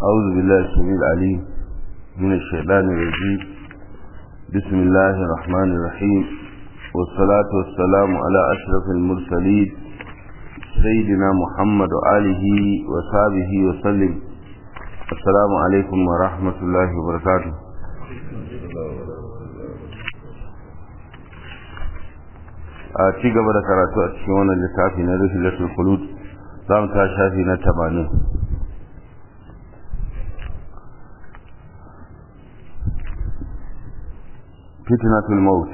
أعوذ بالله السميع العليم من الشيطان الرجيم بسم الله الرحمن الرحيم والصلاة والسلام على أشرف المرسلين سيدنا محمد وآله وصحبه وسلم السلام عليكم ورحمة الله وبركاته a ci gaba da karatu a cikin wannan littafi na rihilatul khulud za mu ta shafi na 80 فتنة الموت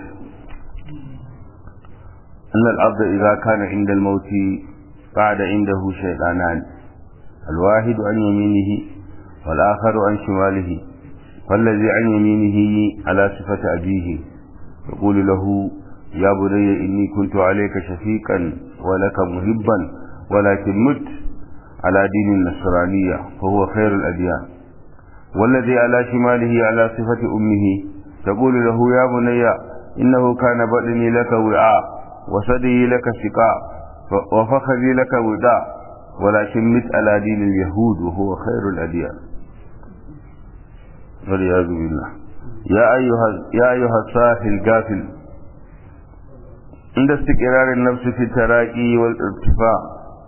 أن الأرض إذا كان عند الموت قعد عنده شيطانان الواحد عن يمينه والآخر عن شماله فالذي عن يمينه على صفة أبيه يقول له يا بني إني كنت عليك شفيقا ولك مهبا ولكن مت على دين النصرانية فهو خير الأديان والذي على شماله على صفة أمه تقول له يا بني إنه كان بطني لك وعاء وصدي لك سقاء وفخذي لك وداء ولكن مت على دين اليهود وهو خير الأديان والعياذ بالله يا أيها يا أيها الصاحي القافل عند استقرار النفس في التراقي والارتفاع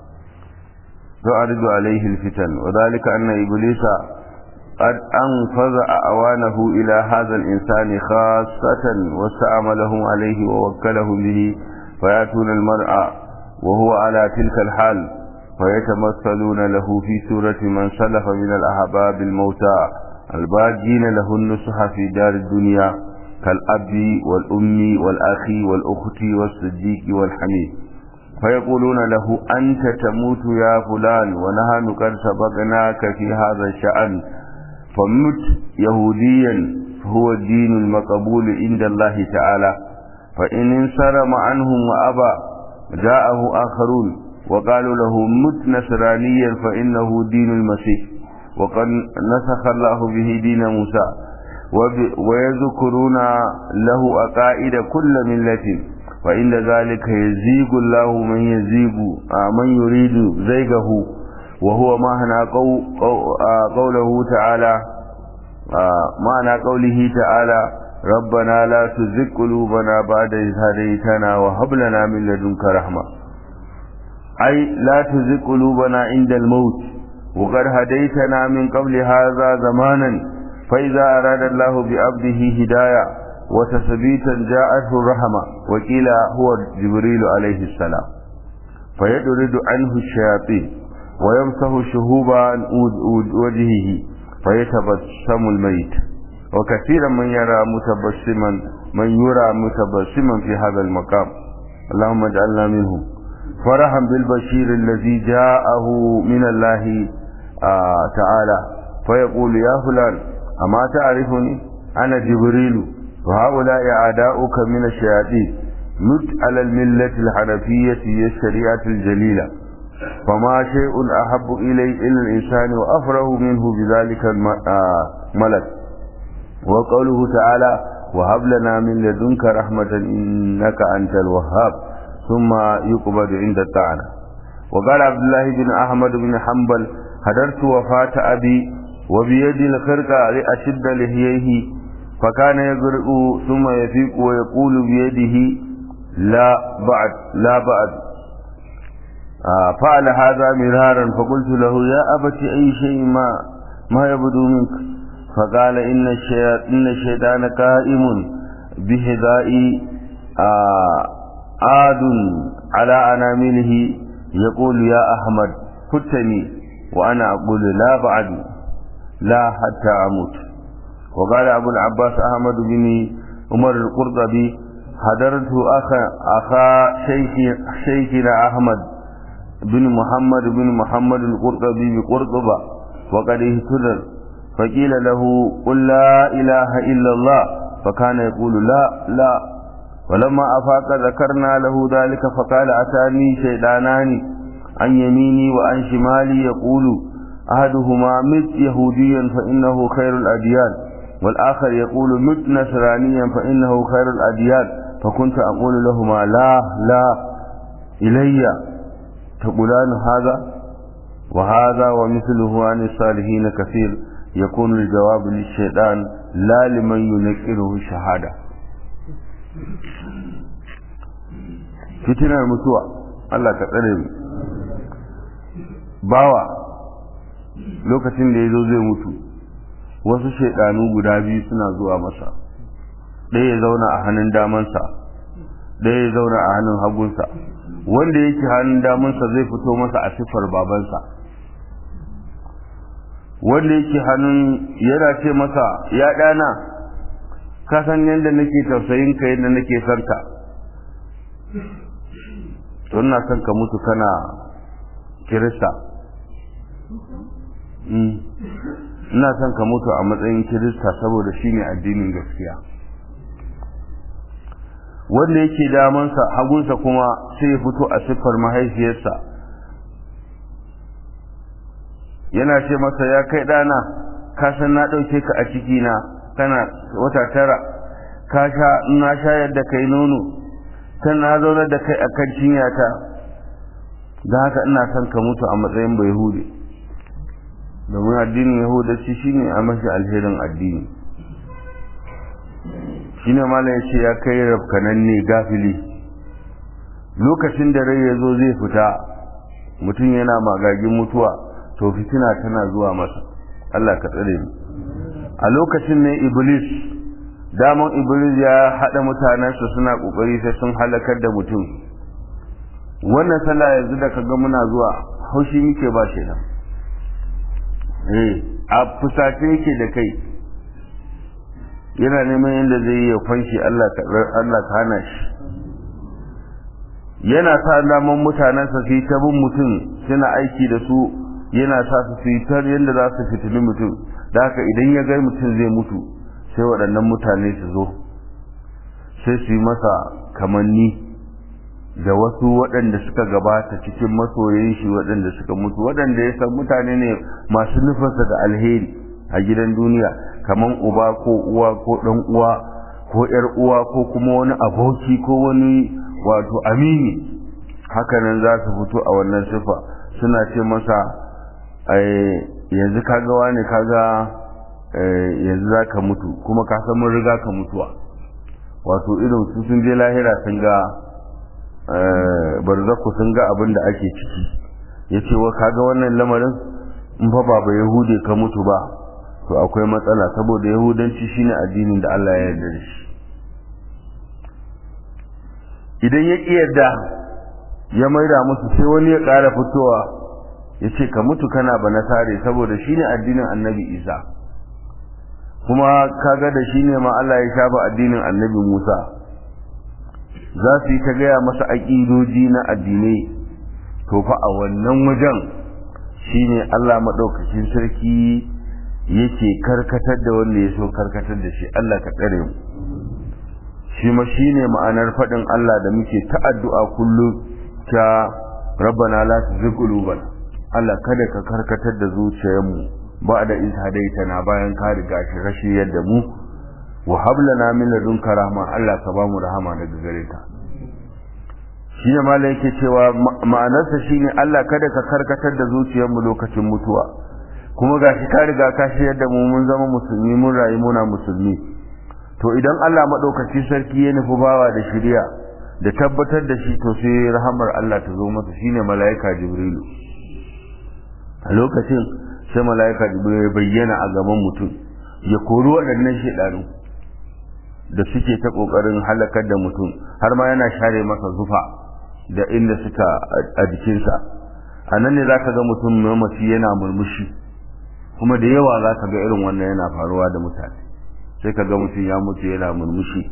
تعرض عليه الفتن وذلك أن إبليس قد أنفذ أعوانه إلى هذا الإنسان خاصة واستعملهم عليه ووكلهم به فيأتون المرأة وهو على تلك الحال فيتمثلون له في سورة من سلف من الأحباب الموتى الباجين له النصح في دار الدنيا كالأب والأم والأخ والأخت والصديق والحميد فيقولون له أنت تموت يا فلان ونحن قد سبقناك في هذا الشأن فمت يهوديا فهو الدين المقبول عند الله تعالى فإن انصرم عنهم وأبى جاءه آخرون وقالوا له مت نصرانيا فإنه دين المسيح وقد نسخ الله به دين موسى ويذكرون له أقائد كل ملة فإن ذلك يزيغ الله من يزيغ من يريد زيغه وهو معنى قو قو قوله تعالى معنى قوله تعالى ربنا لا تزغ قلوبنا بعد إذ هديتنا وهب لنا من لدنك رحمة أي لا تزغ قلوبنا عند الموت وقد هديتنا من قبل هذا زمانا فإذا أراد الله بعبده هداية وتثبيتا جاءته الرحمة وقيل هو جبريل عليه السلام فيدرد عنه الشياطين ويمسح شهوب عن وجهه فيتبسم الميت وكثيرا من يرى متبسما من يرى متبسما في هذا المقام اللهم اجعلنا منهم فرحا بالبشير الذي جاءه من الله آه تعالى فيقول يا فلان أما تعرفني أنا جبريل وهؤلاء أعداؤك من الشياطين مت على الملة الحنفية هي الشريعة الجليلة فما شيء أحب إلي إلى الإنسان وأفره منه بذلك الملك وقوله تعالى وهب لنا من لدنك رحمة إنك أنت الوهاب ثم يقبض عند الطعنة وقال عبد الله بن أحمد بن حنبل حضرت وفاة أبي وبيد الخرقة لأشد لهيه فكان يقرأ ثم يفيق ويقول بيده لا بعد لا بعد آه فعل هذا مرارا فقلت له يا أبت أي شيء ما ما يبدو منك فقال إن الشيطان, إن الشيطان قائم بهداء آه عاد على أنامله يقول يا أحمد فتني وأنا أقول لا بعد لا حتى أموت وقال أبو العباس أحمد بن عمر القرطبي حضرت أخا, أخا شيخ شيخنا أحمد بن محمد بن محمد القرطبي بقرطبة وقد اهتدر فقيل له قل لا إله إلا الله فكان يقول لا لا ولما أفاق ذكرنا له ذلك فقال أتاني شيطانان عن يميني وعن شمالي يقول أحدهما مت يهوديا فإنه خير الأديان والآخر يقول مت نصرانيا فإنه خير الأديان فكنت أقول لهما لا لا إلي تقولان هذا وهذا ومثله عن الصالحين كثير يكون الجواب للشيطان لا لمن ينكره الشهادة fitinar mutuwa Allah ka tsare mu bawa lokacin da ya zo zai mutu wasu shaidanu guda biyu suna zuwa masa ɗaya ya zauna a hannun damansa ɗaya ya zauna a hannun hagunsa wanda yake hannun damansa zai fito masa a siffar babansa wanda yake hannun yana ce masa ya ɗana ka san yadda nake tausayin ka yadda nake son ka to ina son ka mutu kana kirista ina son ka mutu a matsayin kirista saboda shine addinin gaskiya wanda yake damansa hagunsa kuma sai ya fito a siffar mahaifiyarsa yana ce masa ya kai ɗana ka san na ɗauke ka a cikina kana wata tara ka sha na shayar da kai nono kan na zaunar da kai a kan cinyata don haka ina son ka mutu a matsayin bai hude domin addinin yahudanci shine a mashi alherin addini shine malam ya ce ya kai rafkananne gafili lokacin da rai ya zo zai fita mutum yana magagin mutuwa to fitina tana zuwa masa Allah ka tsare mu a lokacin ne iblis daman iblis ya haɗa mutanensa suna ƙoƙari sai sun halakar da mutum wannan sallah yanzu da kaga muna zuwa haushi muke ba shi nan eh a fusace yake da kai yana neman yadda zai yi ya fanshi Allah ka Allah ka hana shi yana sa daman mutanensa su yi ta bin mutum suna aiki da su yana sa su su yi ta yadda za su fitini mutum da haka idan ya ga mutum zai mutu sai waɗannan mutane su zo sai su yi masa kamanni da wasu waɗanda suka gabata cikin masoyin shi waɗanda suka mutu waɗanda ya san mutane ne masu nufinsa da alheri a gidan duniya kaman uba ko uwa ko ɗan uwa ko ƴar uwa ko kuma wani aboki ko wani wato amini hakanan za su fito a wannan sifa suna ce masa yanzu kaga wani kaga yanzu za ka mutu kuma ka san mun riga ka mutuwa wato irin su sun je lahira sun ga barzaku sun ga abin da ake ciki ya ce wa kaga wannan lamarin in fa ba ba yahude ka mutu ba to akwai matsala saboda yahudanci shine addinin da Allah ya yarda da shi idan ya ƙi yarda ya maida musu sai wani ya ƙara fitowa ya ce ka mutu kana ba na tare saboda shine addinin annabi isa kuma kaga da shine ma Allah ya shafa addinin annabi musa za su yi ta gaya masa aƙidoji na addinai to fa a wannan wajen shine Allah maɗaukacin sarki yake karkatar da wanda ya so karkatar da shi Allah ka tsare mu shi ma shine ma'anar faɗin Allah da muke ta addu'a kullum ta rabbana la tuzigh qulubana Allah kada ka karkatar da zuciyarmu ba da iz hadaitana bayan ka riga shi rashi yadda mu wa hab lana min ladunka rahma Allah ka ba mu rahama daga gare ka shi ne malai yake cewa ma'anarsa shine Allah kada ka karkatar da zuciyarmu lokacin mutuwa kuma gashi ka riga ka shi yadda mu mun zama musulmi mun rayu muna musulmi to idan Allah madaukaki sarki ya nufi bawa da shiriya da tabbatar da shi to sai rahamar Allah ta zo masa shine malaika jibrilu a lokacin sai malaika jibril ya bayyana a gaban mutum ya kori waɗannan shaidanu da suke ta ƙoƙarin halakar da mutum har ma yana share masa zufa da inda suka a jikinsa a nan ne za ka ga mutum mamaci yana murmushi kuma da yawa za ka ga irin wannan yana faruwa da mutane sai ka ga mutum ya mutu yana murmushi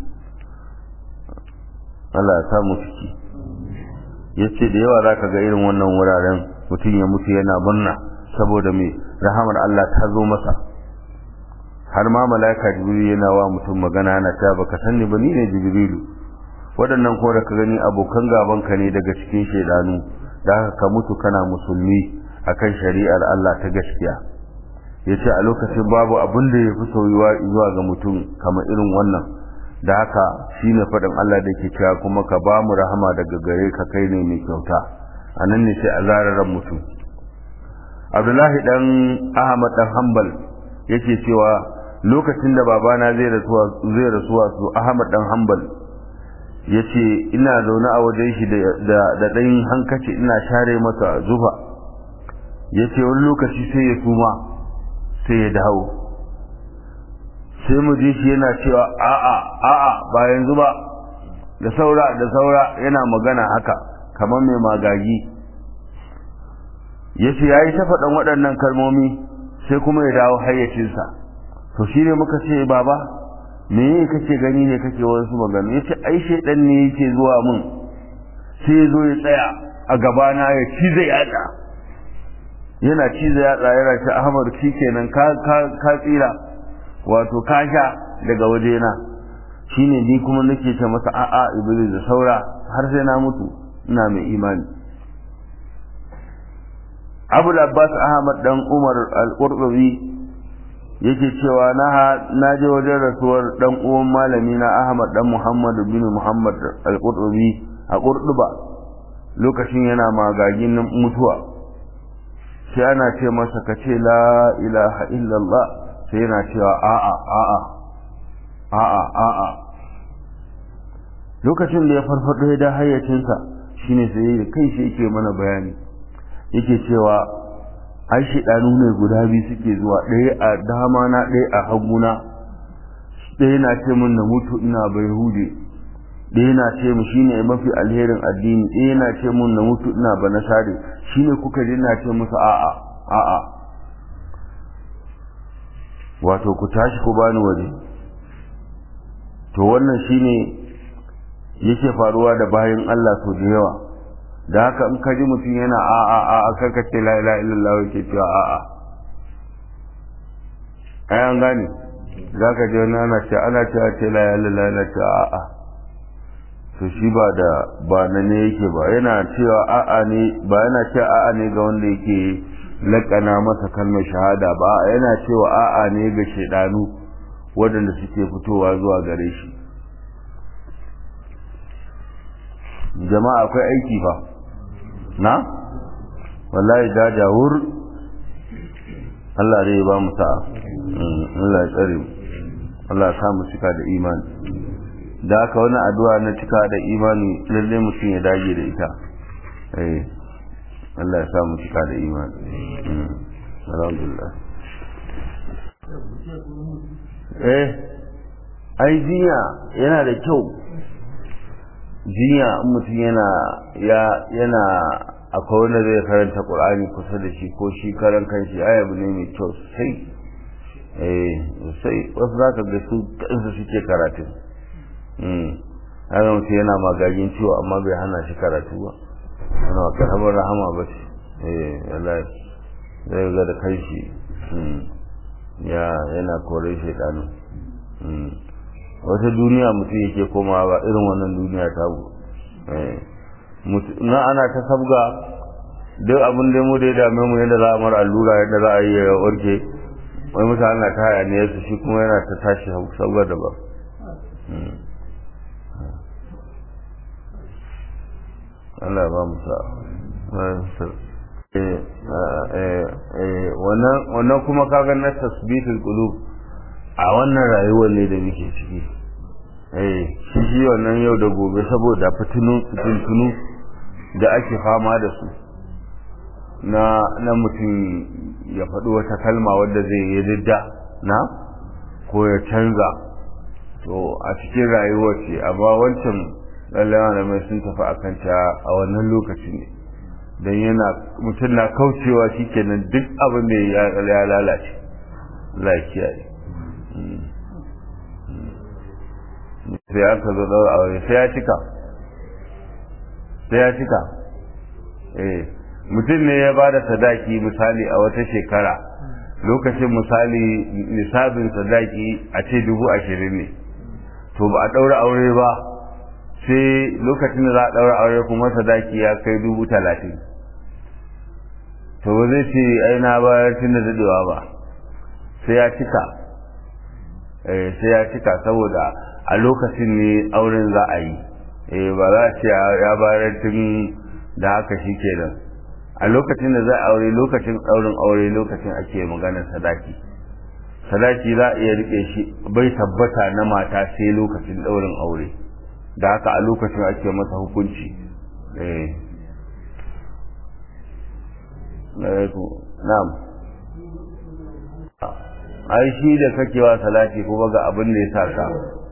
Allah ya samu ciki ya ce da yawa za ka ga irin wannan wuraren mutum ya mutu yana murna saboda mai rahamar Allah ta zo masa har ma mala'ika jibril yana wa mutum magana yana ta baka sanni ba ni ne jibrilu waɗannan ko da ka gani abokan gaban ka ne daga cikin shaidanu da haka ka mutu kana musulmi akan shari'ar Allah ta gaskiya yace a lokacin babu abin da ya fi soyuwa zuwa ga mutum kamar irin wannan da haka shine faɗin Allah da ke cewa kuma ka ba mu rahama daga gare ka kai ne mai kyauta a nan ne sai a zararan mutum abdullahi dan ahmad dan hanbal yake cewa lokacin da babana zai rasuwa zai rasuwa su ahmad dan hanbal yace ina zaune a wajen shi da da dan hankaci ina share masa zufa yace wani lokaci sai ya suma sai ya dawo sai mu ji shi yana cewa a'a a'a ba yanzu ba da saura da saura yana magana haka kamar mai magagi yace yayi ta faɗan waɗannan kalmomi sai kuma ya dawo hayyacinsa to shine muka ce baba me kake gani ne kake wasu magana yace ai shedan ne yake zuwa mun sai ya zo ya tsaya a gabana ya cize yatsa yana cize yatsa yana ce Ahmad kenan ka ka ka tsira wato ka sha daga wajena shine ni kuma nake ce masa a'a iblis da saura har sai na mutu ina mai imani Abu Abbas Ahmad dan Umar Al-Qurtubi yake cewa na na je wajen rasuwar dan uwan malami na Ahmad dan Muhammad bin Muhammad Al-Qurtubi a Qurtuba lokacin yana magagin mutuwa sai ana ce masa kace la ilaha illallah sai yana cewa a'a a'a a'a a'a lokacin da ya farfado da hayyacinsa shine sai kai shi yake mana bayani yake cewa ai shidanu ne guda biyu suke zuwa ɗaya a dama na ɗaya a haguna ɗaya na ce min na mutu ina bai hude ɗaya na ce mu shine mafi alherin addini ɗaya na ce min na mutu ina ba na sare shine kuka ji na ce musu a'a a'a wato ku tashi ku bani waje to wannan shine yake faruwa da bayan Allah so da yawa da haka in ka ji mutum yana a a a a karka ce la ilaha illallah yake cewa a a ai an gane za ka ji wani ana ce ana cewa ce la ilaha illallah yana cewa a a to shi ba da ba na ne yake ba yana cewa a a ne ba yana cewa a a ne ga wanda yake lakana masa kalmar shahada ba yana cewa a a ne ga shaidanu waɗanda suke fitowa zuwa gare shi jama'a akwai aiki fa na wallahi da jawur Allah zai ba mu sa'a Allah ya tsare mu Allah ya sa mu cika da imani da haka wani addu'a na cika da imani lalle mutum ya dage da ita eh Allah ya sa mu cika da imani alhamdulillah eh ai jinya yana da kyau jinya in mutum yana ya yana akwai wanda zai karanta qur'ani kusa da shi ko shi karan kanshi ai abu ne mai kyau sai eh sai wasu zaka ga su kansu suke karatu mm haka mutum yana magagin ciwo amma bai hana shi karatu ba ana karamar rahama ba ce eh wallahi zai ga da kanshi ya yana kore shaidanu wata duniya mutum yake komawa ba irin wannan duniya ta bu na ana ta sabga duk abin da mu da ya dame mu yadda za a mara allura yadda za a yi ya warke wai mutane na ta haya ne su shi kuma yana ta tashi sabga da ba Allah ba mu sa wannan kuma kaga na tasbitul qulub a wannan rayuwar ne da muke ciki eh shi shi wannan yau da gobe saboda fitinu fitintunu da ake fama da su na na mutum ya faɗi wata kalma wadda zai yi ridda na ko ya canza to a cikin rayuwar ce amma wancan lallai da mai sun tafi akan ta a wannan lokaci ne don yana mutum na kaucewa shi kenan duk abin da ya lalace lafiya ne sai aka zo daura aure sai ya cika sai ya cika eh mutum ne ya bada sadaki misali a wata shekara lokacin misali nisabin sadaki a ce dubu ashirin ne to ba a daura aure ba sai lokacin da za a daura aure kuma sadaki ya kai dubu talatin to ba zai ce ai na bayar tun da dadewa ba sai ya cika eh sai ya cika saboda a lokacin ne auren za a yi eh ba za a ce ya bayar tun da haka shi kenan a lokacin da za a aure lokacin ɗaurin aure lokacin ake maganar sadaki sadaki za a iya rike shi bai tabbata na mata sai lokacin ɗaurin aure da haka a lokacin ake masa hukunci na'am ai shi da kake wa salati kuma ga abin da ya sa ka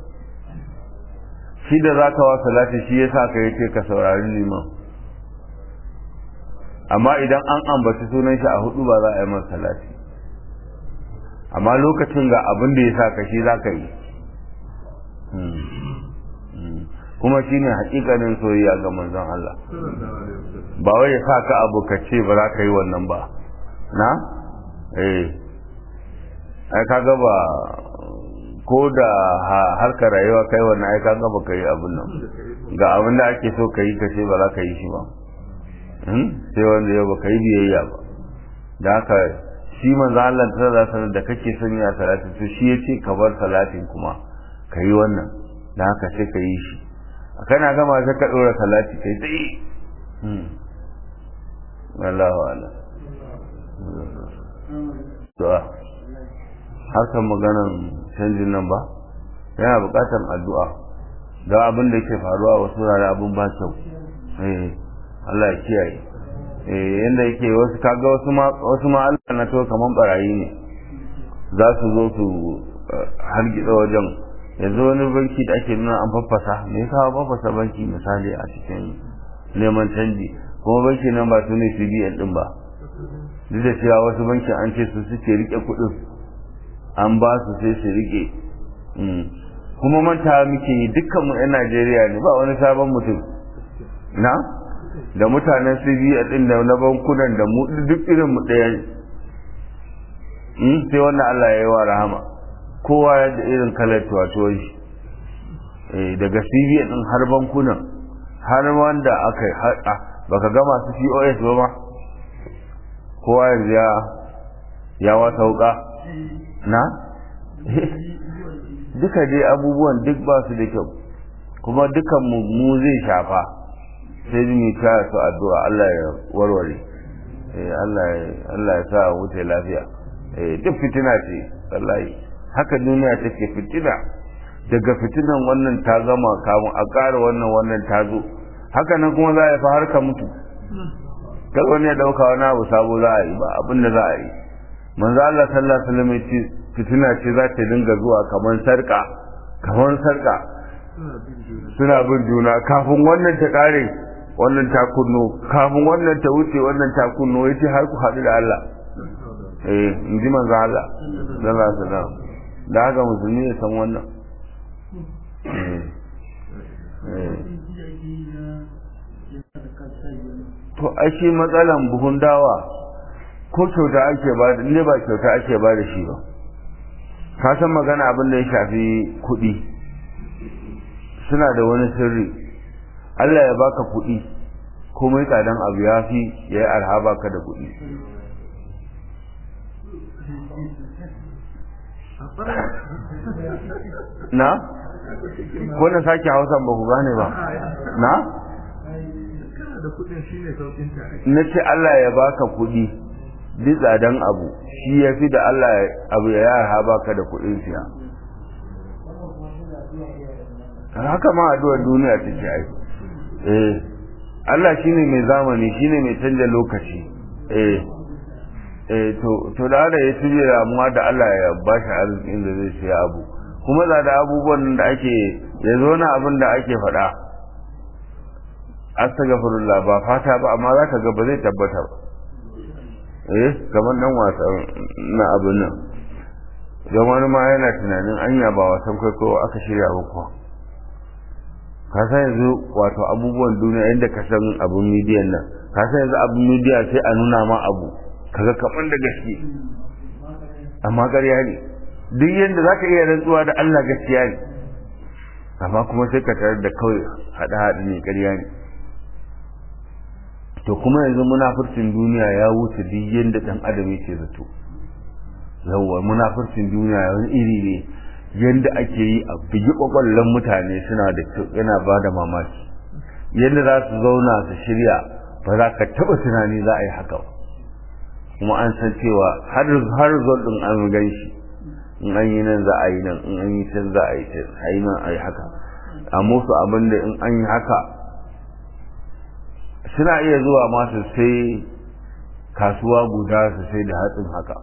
shi da zaka wa salati shi ya sa ka yace ka saurari liman amma idan an ambaci sunan shi a hudu ba za a yi masa salati amma lokacin ga abin da ya sa ka shi za ka yi kuma shi ne hakikanin soyayya ga manzon Allah ba wai ya sa ka abu ka ce ba za ka yi wannan ba na? eh ai kaga ba ko da harkar rayuwa kai wannan ai kaga ba ka yi abin nan ga abin da ake so ka yi ka ce ba za ka yi shi ba sai wanda yau ba ka yi biyayya ba da haka shi manzo Allah ta za sanar da kake son ya salatin to shi yace ka bar salatin kuma ka yi wannan da haka sai ka yi shi kana gama sai ka dora salati kai tsaye Allahu ala to harkar maganan canjin nan ba yana bukatar addu'a da abin da yake faruwa wasu rana abin ba kyau eh Allah ya kiyaye yadda yake wasu kaga wasu ma wasu ma Allah na to kaman barayi ne za su zo su hargitsa wajen yanzu wani banki da ake nuna an faffasa me yasa faffasa banki misali a cikin neman canji kuma banki nan ba su ne CBN din ba duk da cewa wasu banki an ce su suke rike kuɗin an ba su sai su rike kuma manta muke yi dukkan mu 'yan Najeriya ne ba wani sabon mutum na da mutanen CBA din da na bankunan da mu duk irin mu ɗaya ne sai wannan Allah ya yi wa rahama kowa ya da irin kalar tuwatuwar shi daga CBA din har bankunan har wanda aka yi baka ga masu POS ba ma kowa yanzu ya ya wata wuka na duka dai abubuwan duk ba su da kyau kuma dukan mu zai shafa sai mu ta su addu'a Allah ya warware eh Allah Allah ya sa wuce lafiya eh duk fitina ce wallahi haka duniya take fitina daga fitinan wannan ta gama kamun a ƙara wannan wannan ta zo haka nan kuma za a fa har ka mutu kar wani ya dauka wani abu sabo za a yi ba abin da za a yi manzo Allah sallallahu alaihi wasallam ya ce fitina ce za ta dinga zuwa kamar sarka kamar sarka suna bin juna kafin wannan ta kare wannan ta kunno kafin wannan ta wuce wannan ta kunno yace har ku haɗu da Allah eh in ji manzo Allah sallallahu alaihi wasallam da haka musulmi ya san wannan to ai shi matsalan buhun dawa ko kyauta ake ba ne ba kyauta ake ba da shi ba ka san magana abin da ya shafi kuɗi suna da wani sirri Allah ya baka kuɗi komai tsadan abu ya fi ya yi arha baka da kuɗi na? ko na sake hausan ba ku gane ba na? na ce Allah ya baka kuɗi duk tsadan abu shi ya fi da Allah abu ya yarha baka da kuɗin siya haka ma addu'ar duniya take ai eh Allah shine mai zamani shine mai canja lokaci eh eh to to da da ya tuje amma da Allah ya bashi arzikin da zai siya abu kuma da da abubuwan da ake ya zo na abin da ake faɗa astaghfirullah ba fata ba amma zaka ga ba zai tabbata ba eh kamar dan wasan na abin nan don wani ma yana tunanin anya ba wasan kwaikwayo aka shirya ba kuwa ka san yanzu wato abubuwan duniya inda ka san abin midiyan nan ka san yanzu abin midiya sai a nuna ma abu kaga kamar da gaske amma ƙarya ne duk yadda za ka iya rantsuwa da Allah gaskiya ne amma kuma sai ka tarar da kawai haɗe-haɗe ne ƙarya ne to kuma yanzu munafurcin duniya ya wuce duk yadda ɗan adam yake zato yawwa munafurcin duniya wani iri ne yadda ake yi a bigi kwakwallon mutane suna da yana ba da mamaki yadda za su zauna su shirya ba za ka taɓa tunani za a yi haka kuma an san cewa har har ɗin an gan shi in an yi nan za a yi nan in an yi can za a yi can a yi nan a yi haka a musu abin da in an yi haka suna iya zuwa masu sai kasuwa guda su sai da hatsin haka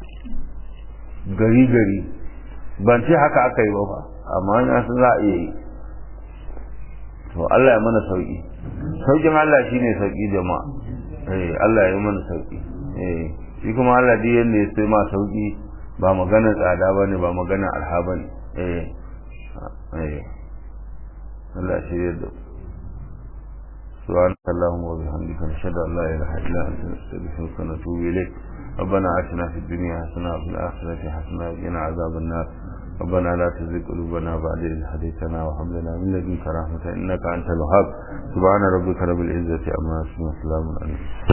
gari gari ban ce haka aka yi ba fa amma na sun za a iya yi to Allah ya mana sauki saukin Allah shine sauki jama'a eh Allah ya mana sauki eh shi kuma Allah duk yanda ya sai ma sauki ba magana tsada bane ba magana arha bane eh eh Allah shi ya da سبحانك اللهم وبحمدك نشهد ان لا اله الا انت نستغفرك ونتوب اليك ربنا اتنا في الدنيا حسنه وفي الاخره حسنه وقنا عذاب النار ربنا لا تزغ قلوبنا بعد إذ هديتنا وهب لنا من لدنك رحمة إنك أنت الوهاب سبحان ربك رب العزة عما يصفون وسلام على المرسلين